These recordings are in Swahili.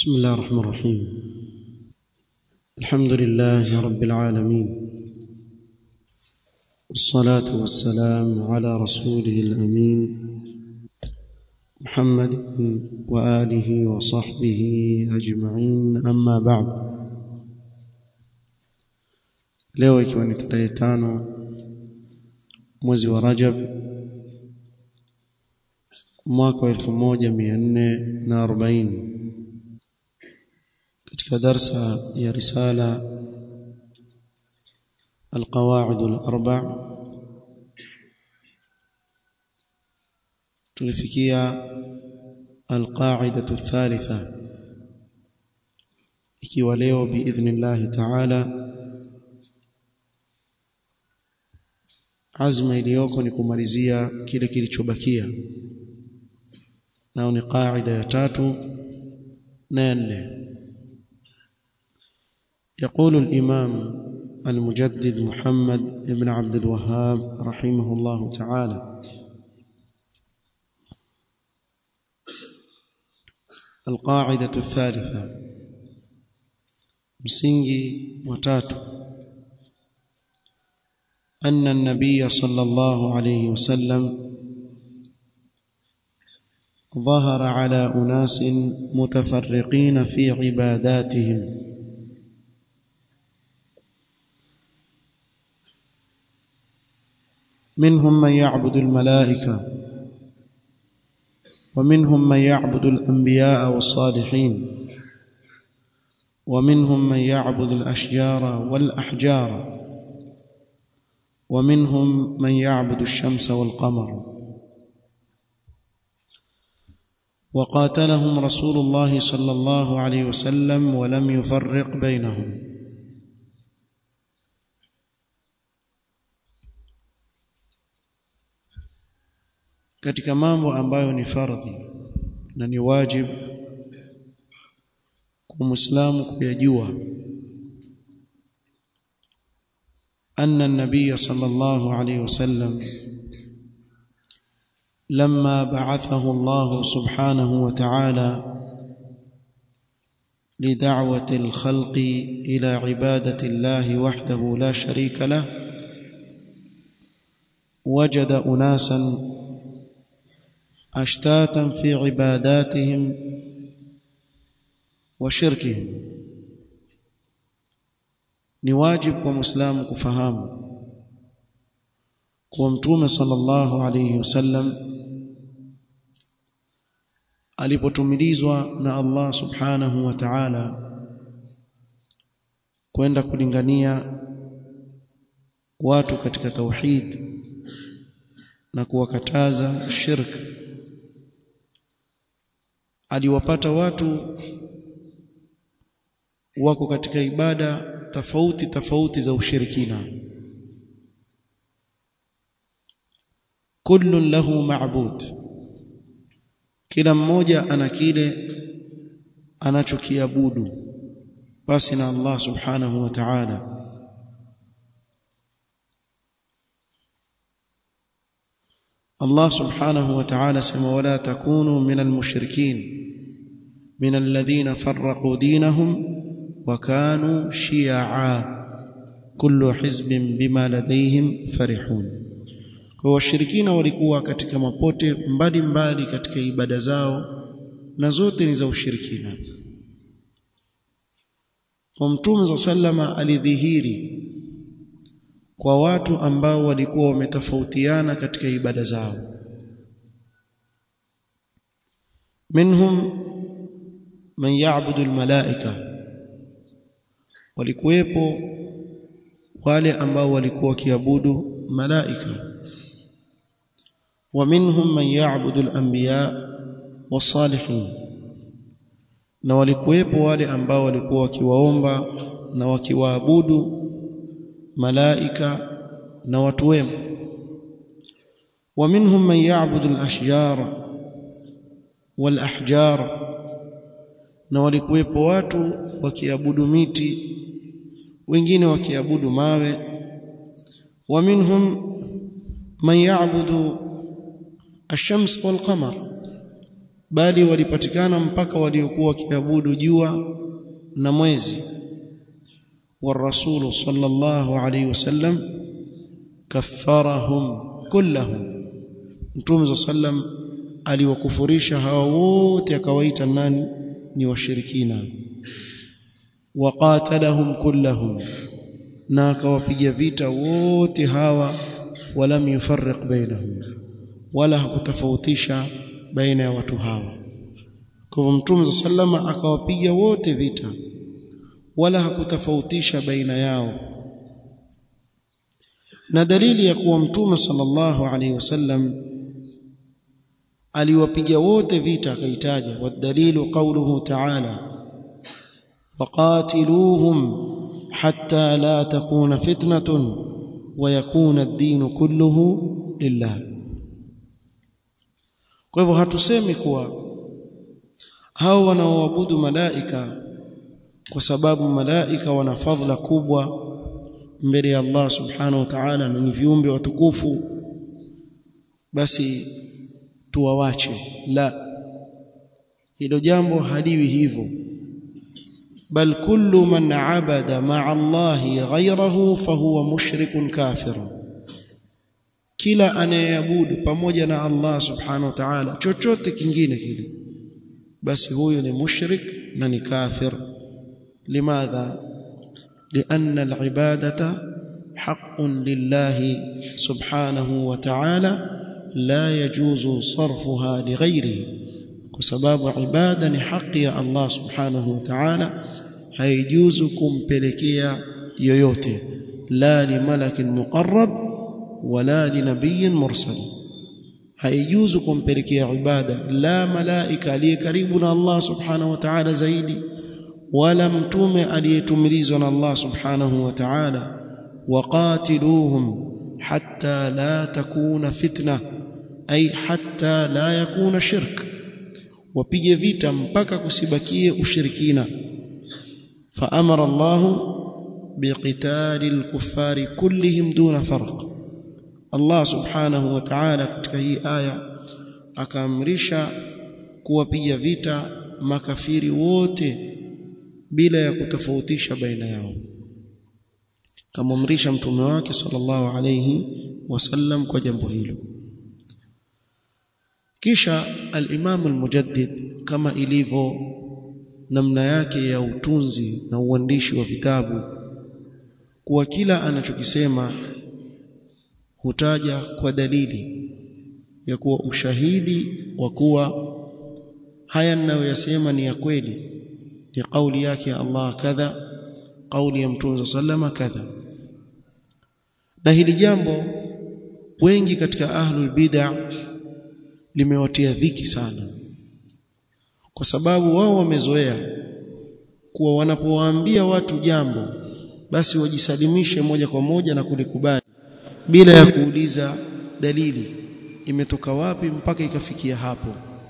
بسم الله الرحمن الرحيم الحمد لله رب العالمين والصلاة والسلام على رسوله الأمين محمد وآله وصحبه أجمعين أما بعد leo ikiwa ni tarehe tano mwezi wa Rajab mwaka wa 1440 katika darsa ya risala القواعد الأربع tulifikia القاعدة الثالثة ikiwa leo باذن الله تعالى azma iliyoko ni kumalizia kile kilichobakia nao ni qaida ya tatu na ya nne يقول الإمام المجدد محمد بن عبد الوهاب رحمه الله تعالى القاعدة الثالثة msingi watatu أن النبي صلى الله عليه وسلم ظهر على أناس متفرقين في عباداتهم منهم من يعبد الملائكة ومنهم من يعبد الأنبياء والصالحين ومنهم من يعبد الأشجار والأحجار ومنهم من يعبد الشمس والقمر وقاتلهم رسول الله صلى الله عليه وسلم ولم يفرق بينهم katika mambo ambayo ni fardhi na ni wajibu kwa muislamu kuyajua أن النبي صلى الله عليه وسلم لما بعثه الله سبحانه وتعالى لدعوة الخلق إلى عبادة الله وحده لا شريك له وجد أناسا أشتاتا في عباداتهم وشركهم ni wajibu kwa muislamu kufahamu kuwa mtume sallallahu alayhi wasallam alipotumilizwa na Allah subhanahu wa ta'ala kwenda kulingania watu katika tauhid na kuwakataza shirk aliwapata watu wako katika ibada tofauti tofauti za ushirikina kullun lahu ma'bud kila mmoja ana kile anachokiabudu basi na Allah subhanahu wa ta'ala Allah subhanahu wa ta'ala sema wala takunu minal mushrikin minal ladhina farraqu dinahum وكانوا شيعا كل حزب بما لديهم فرحون kwa washirikina walikuwa katika mapote mbali mbali katika ibada zao na zote ni za ushirikina kwa mtume sallama alidhihiri kwa watu ambao walikuwa wametofautiana katika ibada zao minhum man ya'budu almalaika walikuwepo wale ambao walikuwa wakiabudu malaika wa minhum man ya'budu al-anbiya was-salihin na walikuwepo wale ambao walikuwa wakiwaomba na wakiwaabudu malaika na watu wema wa minhum man ya'budu al-ashjar wal-ahjar na walikuwepo watu wakiabudu miti wengine wakiabudu mawe wa minhum man ya'budu ash-shams wal-qamar bali walipatikana mpaka waliokuwa wakiabudu jua na mwezi والرسول صلى الله عليه وسلم كفرهم كلهم mtume sallam aliwakufurisha hawa wote akawaita nani ni washirikina waqatalahum kullahum na akawapiga vita wote hawa walam yufarriq bainahum wala hakutofautisha baina ya watu hawa kwa hivyo mtume sallama akawapiga wote vita wala hakutofautisha baina yao na dalili ya kuwa mtume sallallahu alaihi wasallam aliwapiga wote vita akaitaja wadalilu qawluhu ta'ala waqatiluhum hatta la takuna fitnatun wa yakuna ad-din kulluhu lillah kwa hivyo hatusemi kuwa hao wanaoabudu malaika kwa sababu malaika wana fadhila kubwa mbele ya Allah subhanahu wa ta'ala na ni viumbe watukufu basi tuwawache la hilo jambo haliwi hivyo bal kullu man abada ma'a Allah ghayrahu fahuwa mushrikun kafir kila anayeabudu pamoja na Allah subhanahu wa ta'ala chochote kingine kile basi huyo ni mushrik na ni kafir limadha لأن العبادة حق لله سبحانه وتعالى لا يجوز صرفها لغيره بسبب عبادة حق يا الله سبحانه وتعالى هيجوز kumpelekea yoyote la limalak muqarrab wala linabiy mursal haijuzu kumpelekea ibada la malaika aliye karibu na Allah subhanahu wa ta'ala zaidi wala mtume aliyetumilizwa na Allah subhanahu wa ta'ala waqatiluhum hatta la takuna fitna ay hatta la yakuna shirk wapige vita mpaka kusibakie ushirikina faamara Allah biqitali al-kuffari kullihim duna farq Allah subhanahu wa ta'ala katika hii aya akaamrisha kuwapiga vita makafiri wote bila ya kutofautisha baina yao kamamrisha mtume wake sallallahu alayhi wasallam kwa jambo hilo kisha al-Imam al-Mujaddid kama ilivyo namna yake ya utunzi na uandishi wa vitabu kuwa kila anachokisema hutaja kwa dalili ya kuwa ushahidi wa kuwa haya ninayoyasema ni ya kweli ni kauli yake ya Allah kadha kauli ya mtume sallama kadha na hili jambo wengi katika ahlul bid'ah limewatia dhiki sana kwa sababu wao wamezoea kuwa wanapowaambia watu jambo basi wajisalimishe moja kwa moja na kulikubali bila ya kuuliza dalili imetoka wapi mpaka ikafikia hapo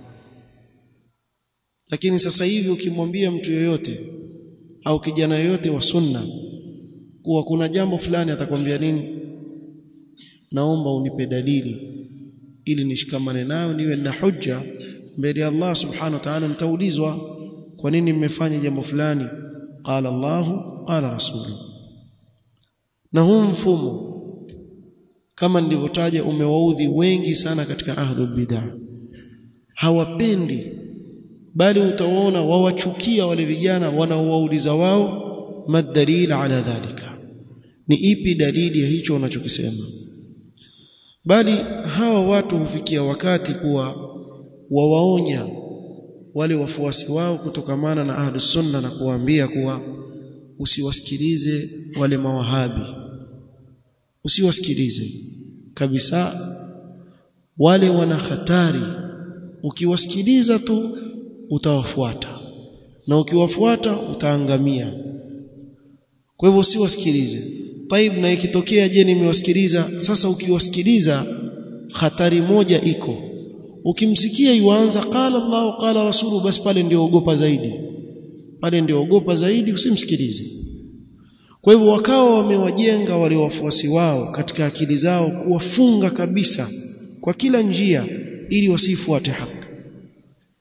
lakini sasa hivi ukimwambia mtu yoyote au kijana yoyote wa sunna kuwa kuna jambo fulani atakwambia nini naomba unipe dalili ili nishikamane nayo niwe na hujja mbele ya Allah subhanahu wa ta'ala nitaulizwa kwa nini mmefanya jambo fulani qala Allah qala rasulu na huu mfumo kama nilivyotaja umewaudhi wengi sana katika ahlul bid'ah hawapendi bali utaona wawachukia wale vijana wanaowauliza wao madalil ala dhalika ni ipi dalili ya hicho unachokisema bali hawa watu hufikia wakati kuwa wawaonya wale wafuasi wao kutokamana na ahli sunna na kuwaambia kuwa usiwasikilize wale mawahabi usiwasikilize kabisa wale wana hatari ukiwasikiliza tu utawafuata na ukiwafuata utaangamia kwa hivyo usiwasikilize taib na ikitokea je nimewasikiliza sasa ukiwasikiliza hatari moja iko ukimsikia yuanza qala Allah qala rasulu basi pale ndio ogopa zaidi pale ndio ogopa zaidi usimsikilize kwa hivyo wakawa wamewajenga wale wafuasi wao katika akili zao kuwafunga kabisa kwa kila njia ili wasifuate haki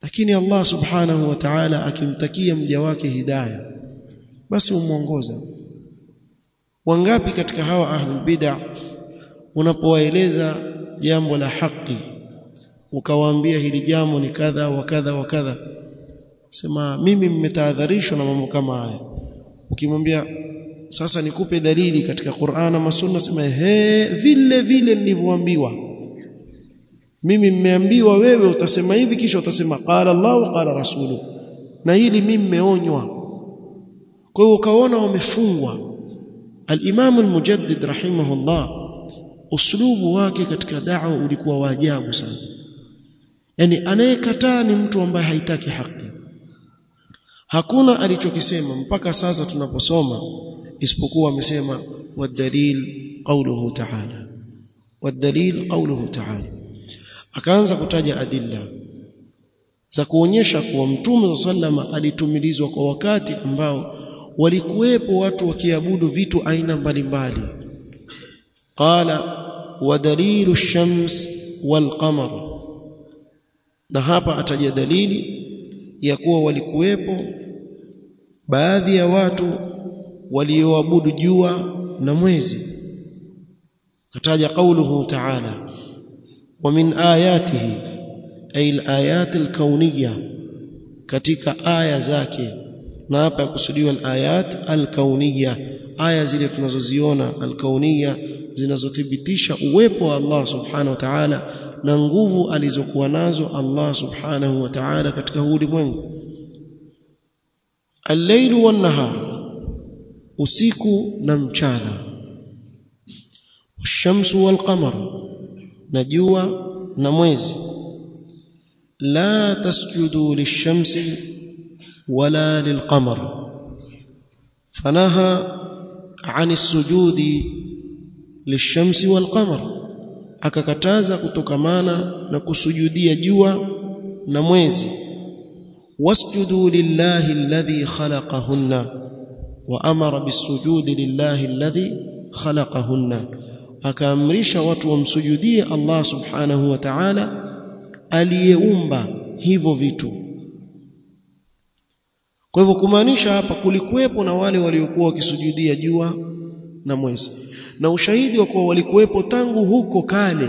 lakini Allah subhanahu wa ta'ala akimtakia mja wake hidayah basi umuongoza wangapi katika hawa ahlul bid'ah unapowaeleza jambo la haki ukawaambia hili jambo ni kadha wa kadha wa kadha sema mimi mmetahadharishwa na mambo kama haya ukimwambia sasa nikupe dalili katika Qur'ana na Sunna sema he vile vile nilivyoambiwa mimi mmeambiwa wewe utasema hivi kisha utasema qala Allah qala rasulu na hili mimi mmeonywa kwa hiyo ukaona wamefungwa al-Imam al-Mujaddid rahimahullah uslubu wake katika da'wa ulikuwa wa ajabu sana yani anayekataa ni mtu ambaye haitaki haki hakuna alichokisema mpaka sasa tunaposoma isipokuwa amesema wadalil qawluhu ta'ala wadalil qawluhu ta'ala akaanza kutaja adilla za kuonyesha kuwa mtume sallama alitumilizwa kwa wakati ambao walikuwepo watu wakiabudu vitu aina mbalimbali qala wadalilu ash-shams wal-qamar na hapa ataja dalili ya kuwa walikuwepo baadhi ya watu walioabudu jua na mwezi kataja qauluhu ta'ala wa min ayatihi ay al-ayat al-kawniyya katika aya zake na hapa yakusudiwa al-ayat al-kawniyya aya zile tunazoziona al-kawniyya zinazothibitisha uwepo wa Allah subhanahu wa ta'ala na nguvu alizokuwa nazo Allah subhanahu wa ta'ala katika ulimwengu al-layl wan-nahar usiku na mchana shamsu wal-qamar na jua na mwezi la tasjudu lish-shamsi wala lil-qamar fanaha 'an as-sujudi lish-shamsi wal-qamar akakataza kutokamana na kusujudia jua na mwezi wasjudu lillahi alladhi khalaqahunna wa amara bisujudi lillahi alladhi khalaqahunna akaamrisha watu wamsujudie Allah subhanahu wa ta'ala aliyeumba hivyo vitu kwa hivyo kumaanisha hapa kulikuwepo na wale waliokuwa wakisujudia jua na mwezi na ushahidi wa kuwa walikuwepo tangu huko kale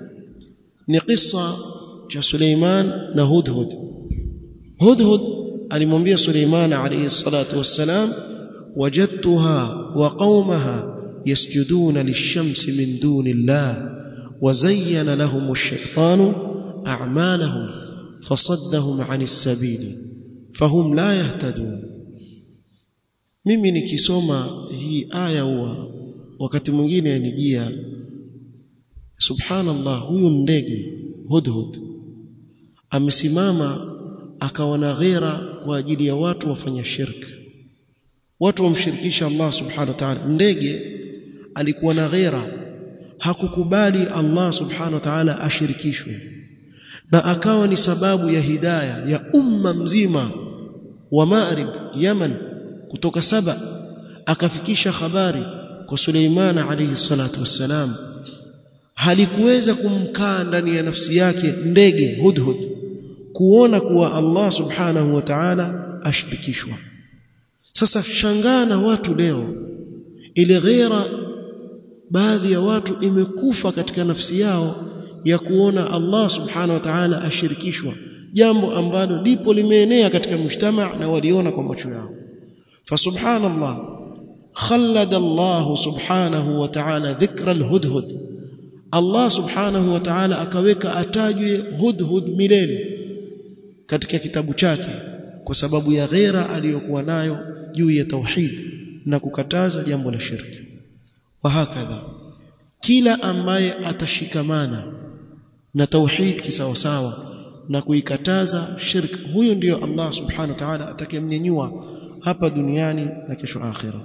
ni kisa cha Suleiman na Hudhud Hudhud alimwambia Suleiman alayhi salatu wassalam wajadtuha wa qaumaha yasjuduna lish-shamsi min duni Allah وزين لهم الشيطان أعمالهم فصدهم عن السبيل فهم لا يهتدون mimi nikisoma hii aya huwa wakati mwingine yanijia subhanallah huyu ndege hudhud amesimama akawa na ghera kwa ajili ya watu wafanya shirk watu wamshirikisha Allah subhanahu wa ta'ala ndege alikuwa na ghera hakukubali Allah subhanahu wa ta'ala ashirikishwe na akawa ni sababu ya hidayah ya umma mzima wa Maghrib Yaman kutoka saba akafikisha habari kwa Suleiman alayhi salatu wassalam halikuweza kumkaa ndani ya nafsi yake ndege hudhud kuona kuwa Allah subhanahu wa ta'ala ashirikishwa sasa shangaa na watu leo ile ghera baadhi ya watu imekufa katika nafsi yao ya kuona Allah subhanahu wa ta'ala ashirikishwa jambo ambalo lipo limeenea katika mujtama na waliona kwa macho yao fasubhanallah khallada Allah subhanahu wa ta'ala dhikra alhudhud Allah subhanahu wa ta'ala akaweka atajwe hudhud milele katika kitabu chake kwa sababu ya ghera aliyokuwa nayo juu ya tauhid na kukataza jambo la shirki wa hakadha kila ambaye atashikamana na tauhid kisawasawa na kuikataza shirk huyo ndiyo Allah subhanahu wa ta'ala atakayemnyanyua hapa duniani na kesho akhira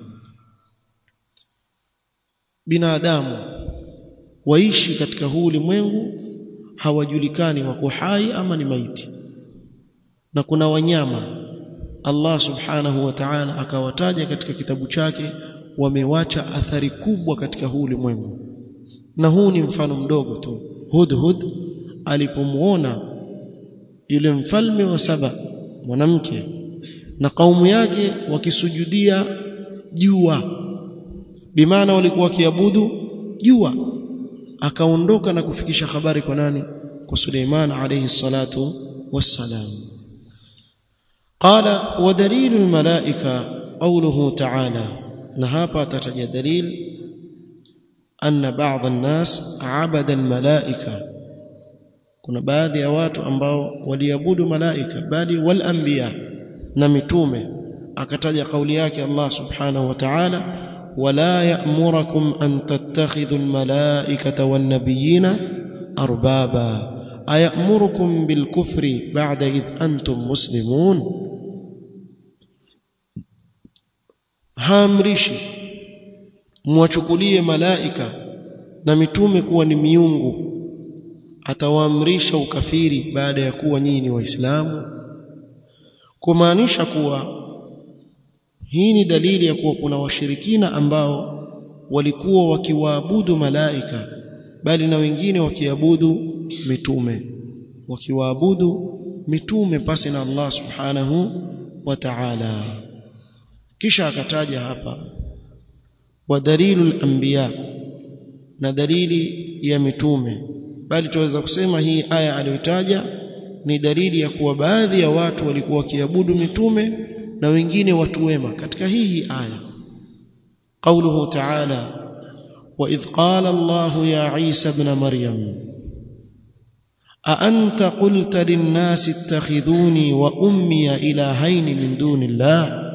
binadamu waishi katika huu ulimwengu hawajulikani wako hai ama ni maiti na kuna wanyama Allah subhanahu wa ta'ala akawataja katika kitabu chake wamewacha athari kubwa katika huu ulimwengu na huu ni mfano mdogo tu hudhud alipomuona yule mfalme wa saba mwanamke na kaumu yake wakisujudia jua bimaana walikuwa wakiabudu jua akaondoka na kufikisha habari kwa nani kwa Suleiman alayhi salatu wassalam qala wa dalilu almalaika qawluhu ta'ala na hapa atataja dalil anna ba'd an-nas 'abada al-malaika kuna baadhi ya watu ambao waliabudu malaika bali wal anbiya na mitume akataja kauli yake Allah subhanahu wa ta'ala wala ya'murukum an tattakhidhu al-malaikata wan-nabiyina arbaba ayamurukum bil kufri ba'da id antum muslimun haamrishi muwachukulie malaika na mitume kuwa ni miungu atawaamrisha ukafiri baada ya kuwa nyinyi ni waislamu kumaanisha kuwa hii ni dalili ya kuwa kuna washirikina ambao walikuwa wakiwaabudu malaika bali na wengine wakiabudu mitume wakiwaabudu mitume pasi na Allah subhanahu wa ta'ala kisha akataja hapa wa dalilul anbiya na dalili ya mitume bali tuweza kusema hii aya aliyotaja ni dalili ya kuwa baadhi ya watu walikuwa wakiabudu mitume na wengine watu wema katika hii hii aya قوله تعالى وإذ قال الله يا عيسى ابن مريم أأنت قلت للناس اتخذوني وأمي إلهين من دون الله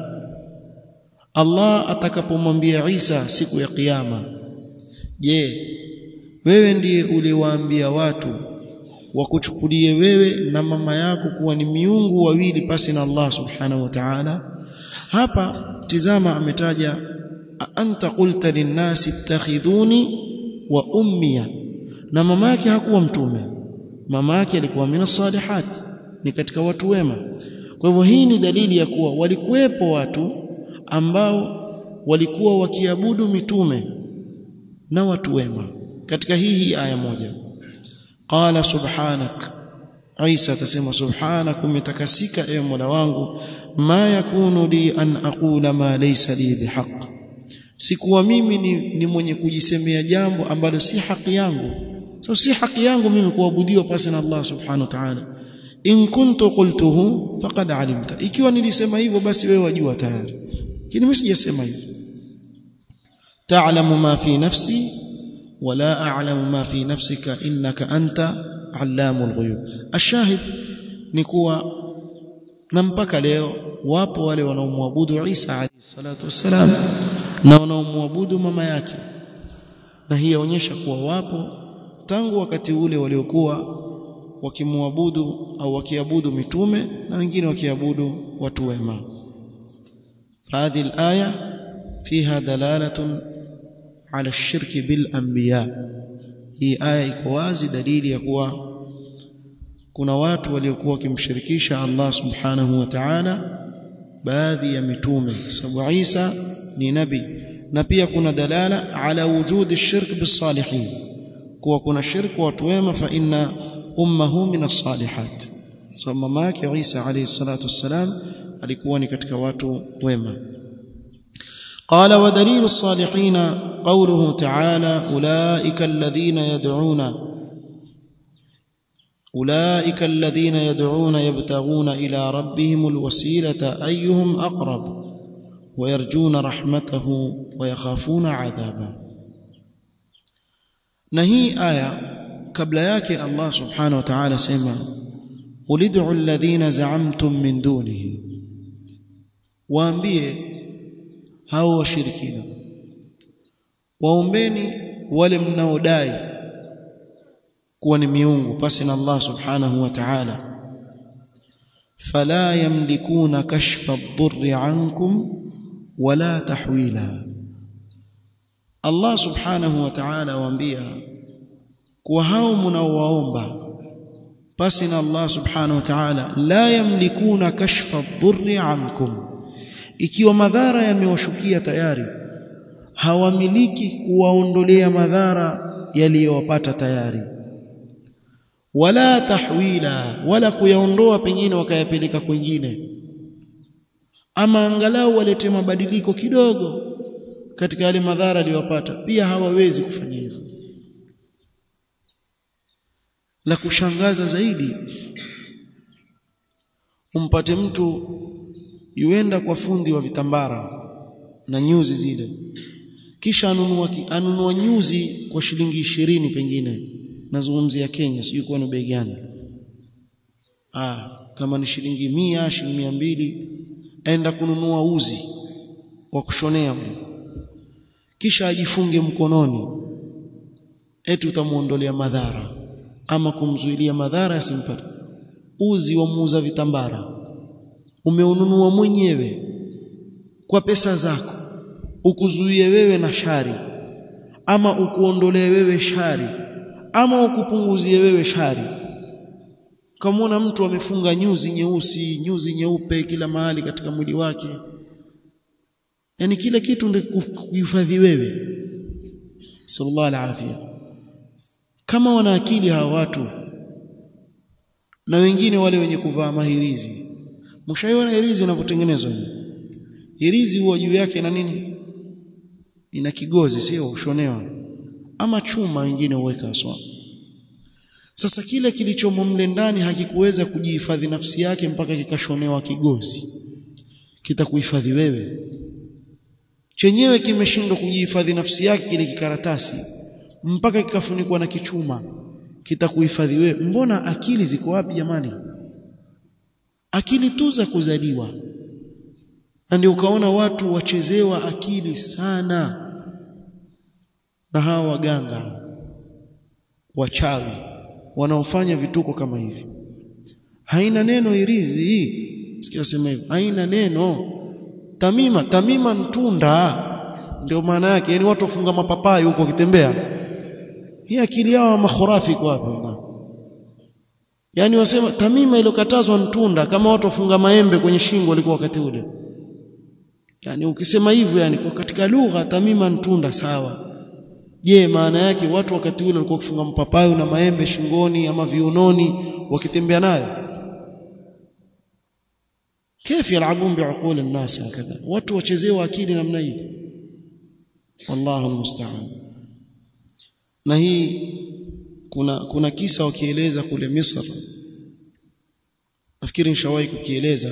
Allah atakapomwambia Isa siku ya kiyama je wewe ndiye uliwaambia watu wakuchukulie wewe na mama yako kuwa ni miungu wawili pasi na Allah subhanahu wa ta'ala hapa tizama ametaja anta qulta linnasi ittakhidhuni wa ummiya na mama yake hakuwa mtume mama yake alikuwa mina salihat ni katika watu wema kwa hivyo hii ni dalili ya kuwa walikuwepo watu ambao walikuwa wakiabudu mitume na watu wema katika hii hii aya moja qala subhanak Isa atasema subhanak umetakasika ewe Mola wangu ma yakunu li an aqula ma laysa li bihaq sikuwa mimi ni, ni mwenye kujisemea jambo ambalo si haki yangu so si haki yangu mimi kuabudiwa pasi na Allah subhanahu wa ta'ala in kuntu qultuhu faqad alimta ikiwa nilisema hivyo basi wewe wajua tayari lakini mimi sijasema hivyo ta'lamu ma fi nafsi wala a'lamu ma fi nafsika innaka anta allamul ghuyub ashahid ni kuwa na mpaka leo wapo wale wanaomwabudu Isa alayhi salatu wassalam na wanaomwabudu mama yake na hii yaonyesha kuwa wapo tangu wakati ule waliokuwa wakimwabudu au wakiabudu mitume na wengine wakiabudu watu wema هذه الآية فيها دلالة على الشرك بالأنبياء hii aya iko wazi dalili ya kuwa kuna watu waliokuwa wakimshirikisha Allah subhanahu wa ta'ala baadhi ya mitume sababu Isa ni nabi na pia kuna dalala ala wujudi shirk bisalihin kuwa kuna shirk wa watu wema fa inna ummuhu min as-salihat so mama yake Isa alayhi salatu wassalam alikuwa ni katika watu wema قال ودليل الصالحين قوله تعالى أولئك الذين يدعون أولئك الذين يدعون يبتغون إلى ربهم الوسيلة أيهم أقرب ويرجون رحمته ويخافون عذابه نهي آية قبل ياك الله سبحانه وتعالى سيما قل ادعوا الذين زعمتم من دونه waambie hao washirikina waombeni wale mnaodai kuwa ni miungu pasi na Allah subhanahu wa ta'ala fala yamlikuna kashfa ad-durri ankum wala tahwila Allah subhanahu wa ta'ala waambia kuwa hao mnaowaomba pasi na Allah subhanahu wa ta'ala la yamlikuna kashfa ad-durri ankum ikiwa madhara yamewashukia tayari hawamiliki kuwaondolea madhara yaliyowapata tayari wala tahwila wala kuyaondoa pengine wakayapeleka kwingine ama angalau walete mabadiliko kidogo katika yale madhara aliyopata pia hawawezi kufanya hivyo la kushangaza zaidi umpate mtu yuenda kwa fundi wa vitambara na nyuzi zile kisha anunua anunua nyuzi kwa shilingi ishirini pengine nazungumzia Kenya sijui kwa ni bei gani ah kama ni shilingi mia shilingi mia mbili aenda kununua uzi wa kushonea kisha ajifunge mkononi eti utamuondolea madhara ama kumzuilia madhara yasimpate uzi wa muuza vitambara umeununua mwenyewe kwa pesa zako ukuzuie wewe na shari ama ukuondolee wewe shari ama ukupunguzie wewe shari kamwona mtu amefunga nyuzi nyeusi nyuzi nyeupe kila mahali katika mwili wake yani kile kitu ndio kuhifadhi wewe sallallahu alaihi kama wana akili hawa watu na wengine wale wenye kuvaa mahirizi mshaiona hirizi inavyotengenezwa hirizi huwa juu yake na nini ina kigozi sio ushonewa ama chuma wengine huweka aswa sasa kile kilichomo mle ndani hakikuweza kujihifadhi nafsi yake mpaka kikashonewa kigozi kitakuhifadhi wewe chenyewe kimeshindwa kujihifadhi nafsi yake kile kikaratasi mpaka kikafunikwa na kichuma kitakuhifadhi wewe mbona akili ziko wapi jamani akili tu za kuzaliwa na ndio ukaona watu wachezewa akili sana na hawa waganga wachawi wanaofanya vituko kama hivi haina neno irizi hii sikia sema hivyo haina neno tamima tamima ntunda ndio maana yake yani watu wafunga mapapai huko wakitembea hii akili yao makhurafi kwa hapo yani wasema tamima iliyokatazwa ntunda kama watu wafunga maembe kwenye shingo walikuwa wakati ule yani ukisema hivyo yani kwa katika lugha tamima ntunda sawa je maana yake watu wakati ule walikuwa kufunga mpapayo na maembe shingoni ama viunoni wakitembea nayo كيف يلعبون بعقول الناس هكذا watu wachezewa akili namna hii wallahu almusta'an na hii kuna kuna kisa wakieleza kule Misri nafikiri nishawahi kukieleza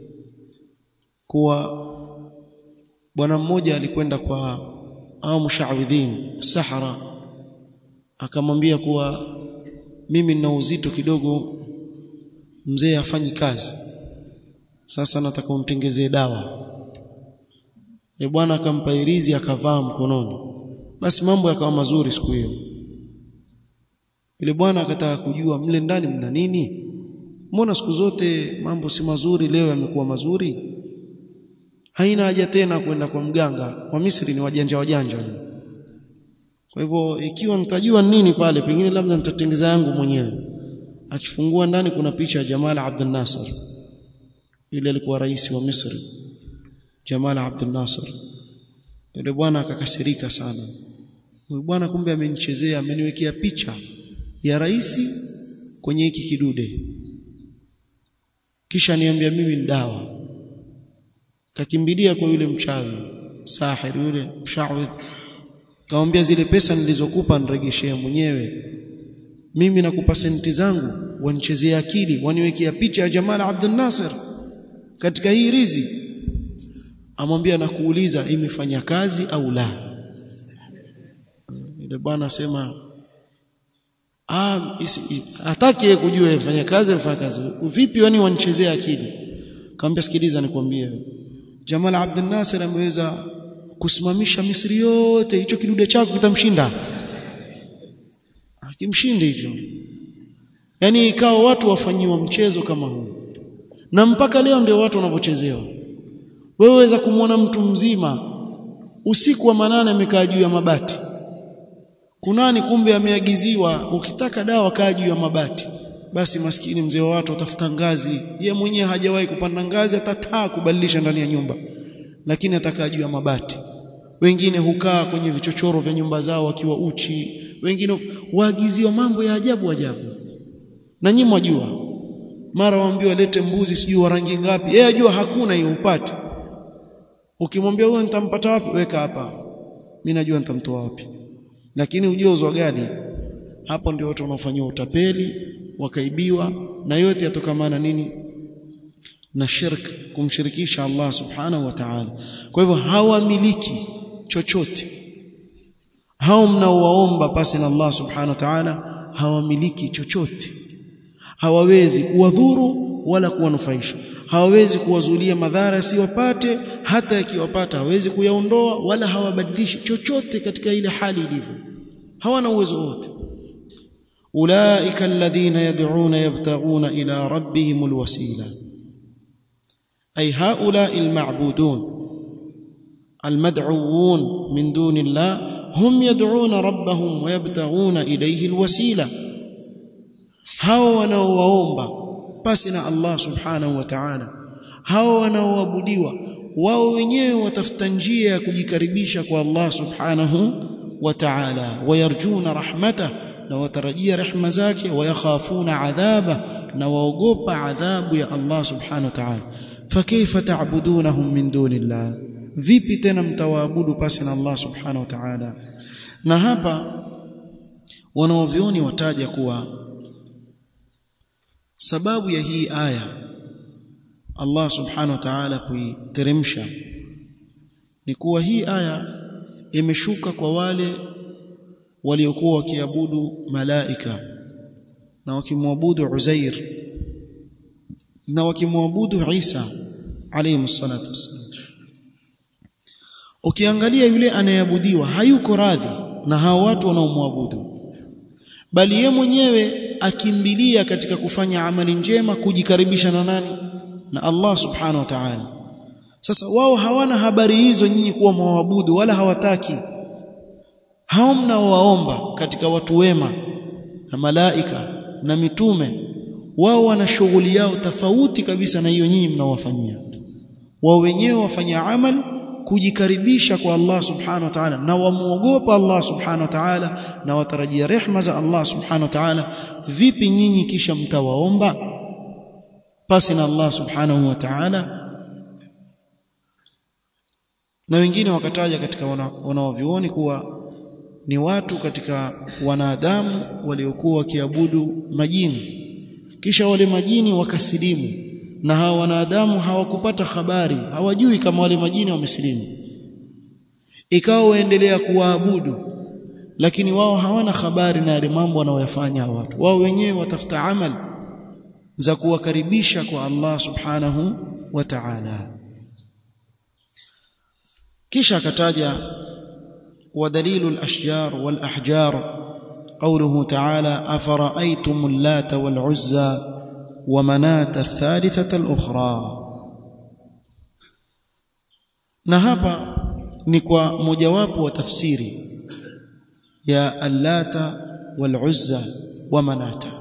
kuwa bwana mmoja alikwenda kwa au mushawidhin sahara akamwambia kuwa mimi nina uzito kidogo mzee afanyi kazi sasa nataka umtengezee dawa e bwana akampa irizi akavaa mkononi basi mambo yakawa mazuri siku hiyo ile bwana akataka kujua mle ndani mna nini mbona siku zote mambo si mazuri leo yamekuwa mazuri haina haja tena kwenda kwa mganga wa Misri ni wajanja wajanja kwa hivyo ikiwa nitajua nini pale pengine labda nitatengeza yangu mwenyewe akifungua ndani kuna picha ya Jamal Abdel Nasser yule alikuwa rais wa Misri Jamal Abdel Nasser yule bwana akakasirika sana huyu bwana kumbe amenichezea ameniwekea picha ya rais kwenye hiki kidude kisha niambia mimi ni dawa kakimbilia kwa yule mchawi sahir yule mshawidh kaambia zile pesa nilizokupa niregeshee mwenyewe mimi nakupa senti zangu wanichezea akili waniwekea picha ya Jamal Abdel Nasser katika hii rizi amwambia nakuuliza imefanya kazi au la yule bwana asema ah hataki kujua ifanya kazi ifanya kazi vipi wani wanichezea akili kaambia sikiliza nikwambie Jamal Abdel Nasser ameweza kusimamisha Misri yote hicho kidude chako kitamshinda akimshinde hicho yani ikawa watu wafanyiwa mchezo kama huu na mpaka leo ndio watu wanavyochezewa wewe waweza kumwona mtu mzima usiku wa manane amekaa juu ya mabati kunani kumbe ameagiziwa ukitaka dawa kaa juu ya mabati basi maskini mzee wa watu atafuta ngazi ye mwenyewe hajawahi kupanda ngazi atataa kubadilisha ndani ya nyumba lakini atakaa juu ya mabati wengine hukaa kwenye vichochoro vya nyumba zao wakiwa uchi wengine waagiziwa mambo ya ajabu ajabu na nyinyi mwajua mara waambiwa lete mbuzi sijui wa rangi ngapi yeye ajua hakuna hiyo upate ukimwambia huyo nitampata wapi weka hapa mimi najua nitamtoa wapi lakini ujauzwa gani hapo ndio watu wanaofanywa utapeli wakaibiwa na yote yatokamana nini na shirk kumshirikisha Allah subhanahu wa ta'ala kwa hivyo hawamiliki chochote hao mnaowaomba pasi na Allah subhanahu wa ta'ala hawamiliki chochote hawawezi kuwadhuru wala kuwanufaisha hawawezi kuwazulia madhara yasiwapate hata yakiwapata hawezi kuyaondoa wala hawabadilishi chochote katika ile hali ilivyo hawana uwezo wote ulaika alladhina yad'una yabtaghuna ila rabbihim alwasila ay haula alma'budun المدعوون من دون الله هم يدعون ربهم ويبتغون إليه الوسيلة hao wanaowaomba pasi na Allah subhanahu wa ta'ala hao wanaoabudiwa wao wenyewe watafuta njia ya kujikaribisha kwa Allah subhanahu wa ta'ala wayarjuna rahmata na watarajia rehema zake wayakhafuna adhaba na waogopa adhabu ya Allah subhanahu wa ta'ala fakaifa ta'budunahum min dunillah vipi tena mtawaabudu pasi na Allah subhanahu wa ta'ala na hapa wanaovioni wataja kuwa sababu ya hii aya Allah subhanahu wa ta'ala kuiteremsha ni kuwa hii aya imeshuka kwa wale waliokuwa wakiabudu malaika na wakimwabudu Uzair na wakimwabudu Isa alayhi salatu wassalam ukiangalia yule anayeabudiwa hayuko radhi na hao watu wanaomwabudu bali ye mwenyewe akimbilia katika kufanya amali njema kujikaribisha na nani na Allah subhanahu wa ta'ala sasa wao hawana habari hizo nyinyi kuwa mwabudu wala hawataki hao mnaowaomba katika watu wema na malaika na mitume wao wana shughuli yao tofauti kabisa na hiyo nyinyi mnaowafanyia wao wenyewe wafanya amali kujikaribisha kwa Allah subhanahu wa ta'ala na wamuogopa Allah subhanahu wa ta'ala na watarajia rehma za Allah subhanahu wa ta'ala vipi nyinyi kisha mtawaomba pasi na Allah subhanahu wa ta'ala na wengine wakataja katika wanaovioni kuwa ni watu katika wanadamu waliokuwa wakiabudu majini kisha wale majini wakasilimu na hawa wanadamu hawakupata habari hawajui kama wale majini wamesilimu ikawa waendelea kuwaabudu lakini wao hawana habari na yale mambo wanaoyafanya watu wao wenyewe watafuta amali za kuwakaribisha kwa Allah subhanahu wa ta'ala kisha akataja ودليل الأشجار والأحجار قوله تعالى أفرأيتم اللات والعزى ومناة الثالثة الأخرى na hapa ni kwa mojawapo wa tafsiri ya allata waluzza wa manata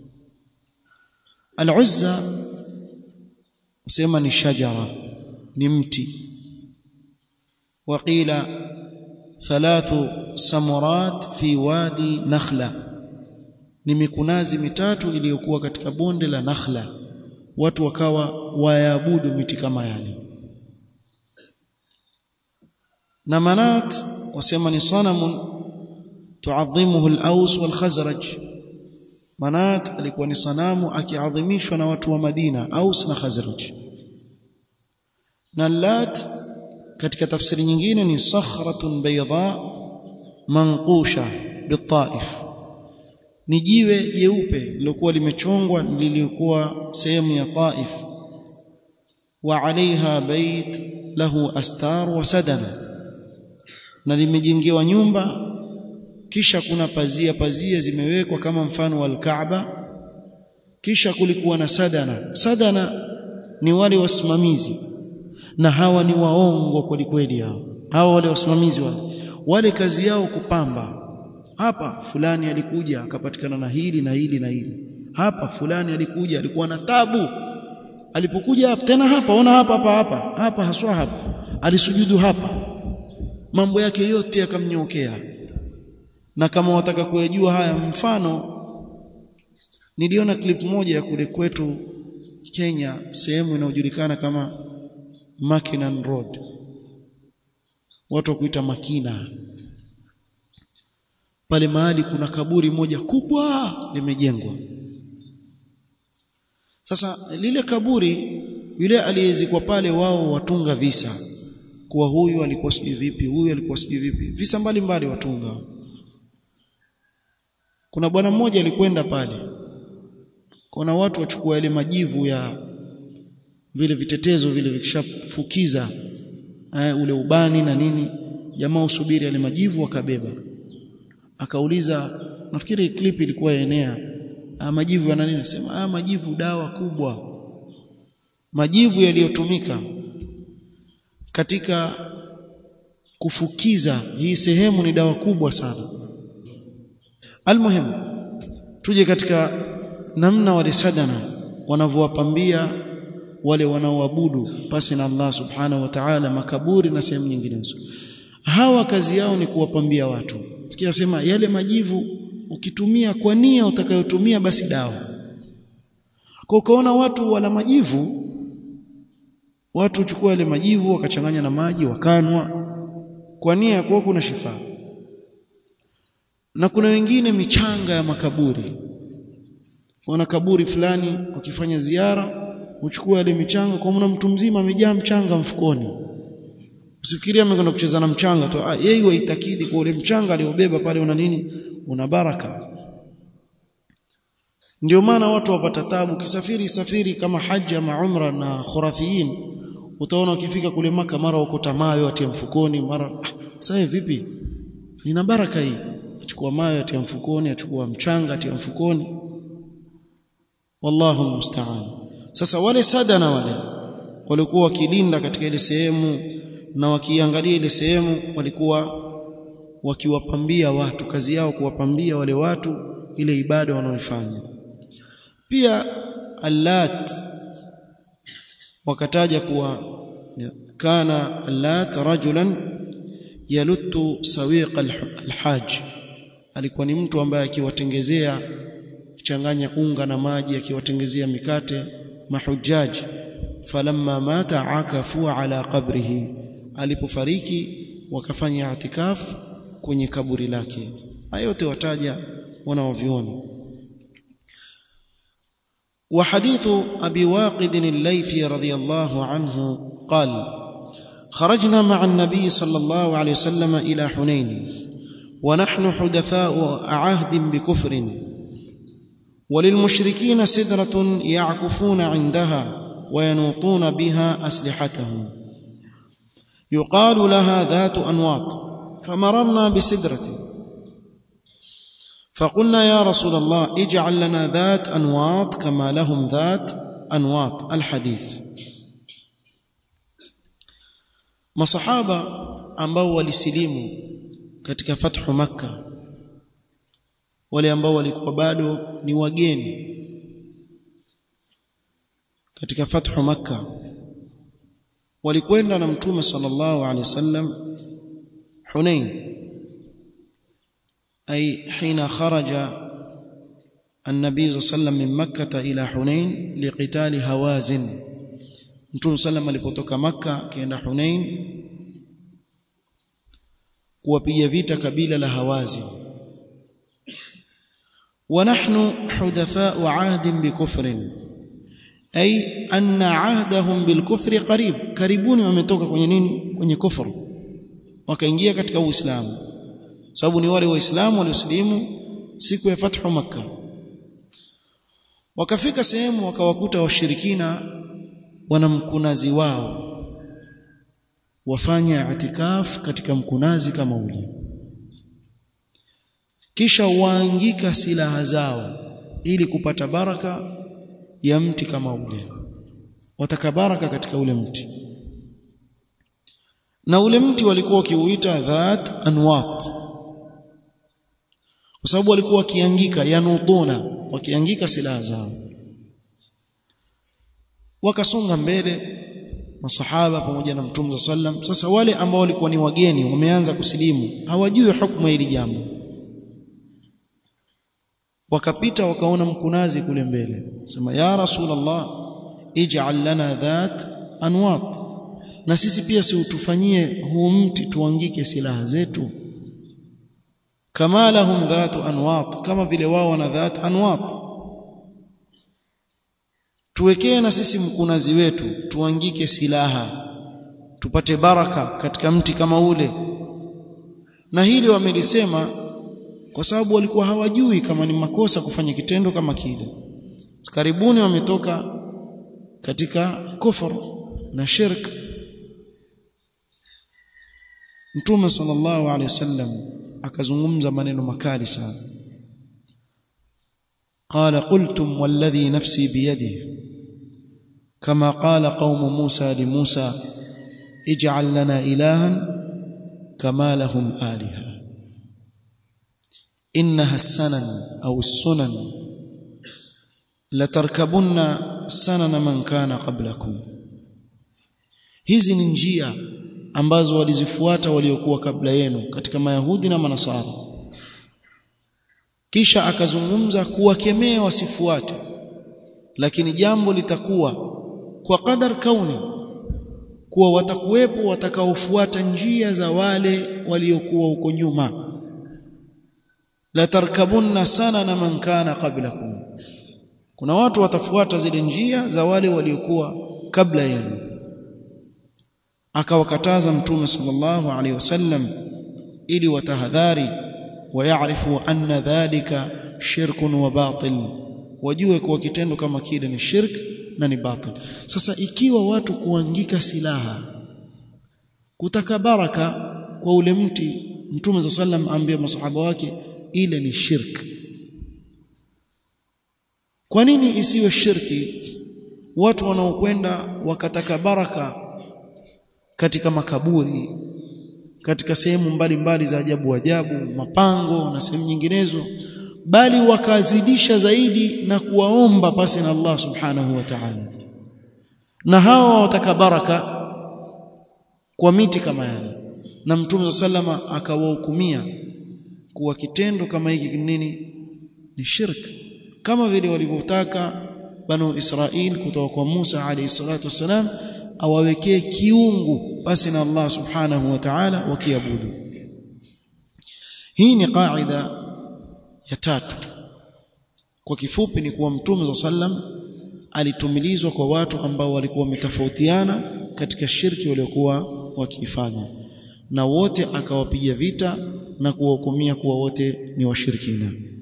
aluzza sema ni shajara ni mti waqila thalathu samurat fi wadi nakhla ni mikunazi mitatu iliyokuwa katika bonde la Nakhla watu wakawa waabudu miti kama yale na manat wasema ni sanamun tuadhimuhu al-Aws wal-Khazraj manat alikuwa ni sanamu akiadhimishwa na watu wa Madina Aus na Khazraj na lat katika tafsiri nyingine ni sakhratun bayda manqusha bitaif ni jiwe jeupe lilokuwa limechongwa lilikuwa sehemu ya Taif wa alaiha bait lahu astar wa sadana na limejengewa nyumba kisha kuna pazia pazia zimewekwa kama mfano wa Kaaba kisha kulikuwa na sadana sadana ni wale wasimamizi na hawa ni waongo kweli kweli hao hawa wale wasimamizi wale wale kazi yao kupamba hapa fulani alikuja akapatikana na hili na hili na hili hapa fulani alikuja alikuwa na tabu alipokuja hapa tena hapa ona hapa hapa hapa hapa haswa hapa alisujudu hapa mambo yake yote yakamnyokea na kama wataka kuyajua haya mfano niliona clip moja ya kule kwetu Kenya sehemu inayojulikana kama Makinan Road watu wakuita Makina pale mahali kuna kaburi moja kubwa limejengwa sasa lile kaburi yule aliyezikwa pale wao watunga visa kuwa huyu alikuwa sijui vipi huyu alikuwa sijui vipi visa mbalimbali watunga kuna bwana mmoja alikwenda pale kuna watu wachukua yale majivu ya vile vitetezo vile vikishafukiza eh, ule ubani na nini jamaa usubiri yale majivu wakabeba akauliza nafikiri clip ilikuwa enea ah, majivu yana nini nasema ah, majivu dawa kubwa majivu yaliyotumika katika kufukiza hii sehemu ni dawa kubwa sana almuhim tuje katika namna wale sadana wanavyowapambia wale wanaoabudu pasi na Allah subhanahu wa ta'ala makaburi na sehemu nyinginezo hawa kazi yao ni kuwapambia watu sikia sema yale majivu ukitumia kwa nia utakayotumia basi dawa kwa ukaona watu wala majivu watu chukua yale majivu wakachanganya na maji wakanwa kwa nia ya kuwa kuna shifa na kuna wengine michanga ya makaburi wana kaburi fulani wakifanya ziara uchukua ile michanga kwa maana mtu mzima amejaa mchanga mfukoni usifikirie amekwenda kucheza na mchanga tu ah yeye waitakidi kwa ule mchanga aliobeba pale una nini una baraka ndio maana watu wapata tabu kisafiri safiri kama haji ama umra na khurafiyin utaona ukifika kule maka mara ukota mayo atia mfukoni mara ah, sasa vipi ina baraka hii achukua mayo atia mfukoni achukua mchanga atia mfukoni wallahu musta'an sasa wale sadana wale walikuwa wakilinda katika ile sehemu na wakiangalia ile sehemu walikuwa wakiwapambia watu kazi yao kuwapambia wale watu ile ibada wanaoifanya pia allat wakataja kuwa kana allat rajulan yaluttu sawiq alhaj alikuwa ni mtu ambaye akiwatengezea changanya unga na maji akiwatengezea mikate mahujaji falamma mata akafu ala qabrihi alipofariki wakafanya itikaf kwenye kaburi lake hayo yote wataja wanaoviona وحديث أبي واقد الليثي رضي الله عنه قال خرجنا مع النبي صلى الله عليه وسلم إلى حنين ونحن حدثاء عهد بكفر وللمشركين سدرة يعكفون عندها وينوطون بها أسلحتهم يقال لها ذات أنواط فمررنا بسدرة فقلنا يا رسول الله اجعل لنا ذات أنواط كما لهم ذات أنواط الحديث masahaba ambao walisilimu katika fathu makka wale ambao walikuwa bado ni wageni katika fathu makka walikwenda na mtume sallallahu alaihi wasallam hunain ay hina kharaja النبي صلى الله عليه وسلم من مكة إلى حنين لقتال هوازن Mtume sallam alipotoka Makka akaenda Hunain kuwapiga vita kabila la Hawazin wa nahnu hudatha'u 'ahdin bikufrin ay anna 'ahdahum bilkufri qarib karibuni wametoka kwenye nini kwenye kufru wakaingia katika Uislamu sababu ni wale waislamu walioslimu siku ya fathu Makka wakafika sehemu wakawakuta washirikina wana mkunazi wao wafanya itikaf katika mkunazi kama ule kisha waangika silaha zao ili kupata baraka ya mti kama ule wataka baraka katika ule mti na ule mti walikuwa wakiuita dhat anwat kwa sababu walikuwa wakiangika yanuduna wakiangika silaha zao wakasonga mbele masahaba pamoja na mtume sallam sasa wale ambao walikuwa ni wageni wameanza kusilimu hawajui hukumu hili jambo wakapita wakaona mkunazi kule mbele sema ya rasulullah ij'al lana dhat anwat na sisi pia si utufanyie huu mti tuangike silaha zetu kama lahum dhatu anwat kama vile wao wana dhat anwat tuwekee na sisi mkunazi wetu tuangike silaha tupate baraka katika mti kama ule na hili wamelisema kwa sababu walikuwa hawajui kama ni makosa kufanya kitendo kama kile karibuni wametoka katika kufur na shirk Mtume sallallahu alaihi wasallam akazungumza maneno makali sana قال قلتم والذي نفسي بيده كما قال قوم موسى لموسى اجعل لنا إلها كما لهم آلهة إنها السنن أو السنن لتركبن سنن من كان قبلكم hizi ni njia ambazo walizifuata waliokuwa kabla yenu katika mayahudi na manasara kisha akazungumza kuwakemea wasifuate lakini jambo litakuwa kwa qadar kauni kuwa watakuwepo watakaofuata njia za wale waliokuwa huko nyuma la tarkabunna sana na man kana qablakum kuna watu watafuata zile njia za wale waliokuwa kabla yenu akawakataza mtume sallallahu alaihi wasallam ili watahadhari wayaarifu anna dhalika shirkun wa batil wajue kuwa kitendo kama kile ni shirk na ni batil sasa ikiwa watu kuangika silaha kutaka baraka kwa ule mti mtume za sallam ambia masahaba wake ile ni shirk kwa nini isiwe shirki watu wanaokwenda wakataka baraka katika makaburi katika sehemu mbalimbali za ajabu ajabu mapango na sehemu nyinginezo bali wakazidisha zaidi na kuwaomba pasi na Allah subhanahu wa ta'ala na hawa wataka baraka kwa miti kama yale na mtume sallama akawahukumia kuwa kitendo kama hiki nini ni shirk kama vile walivyotaka banu Israil kutoka kwa Musa alayhi salatu wasalam awawekee kiungu basi na Allah subhanahu wa ta'ala wakiabudu hii ni qaida ya tatu kwa kifupi ni kuwa mtume sallam alitumilizwa kwa watu ambao walikuwa wametofautiana katika shirki waliokuwa wakiifanya na wote akawapiga vita na kuwahukumia kuwa wote ni washirikina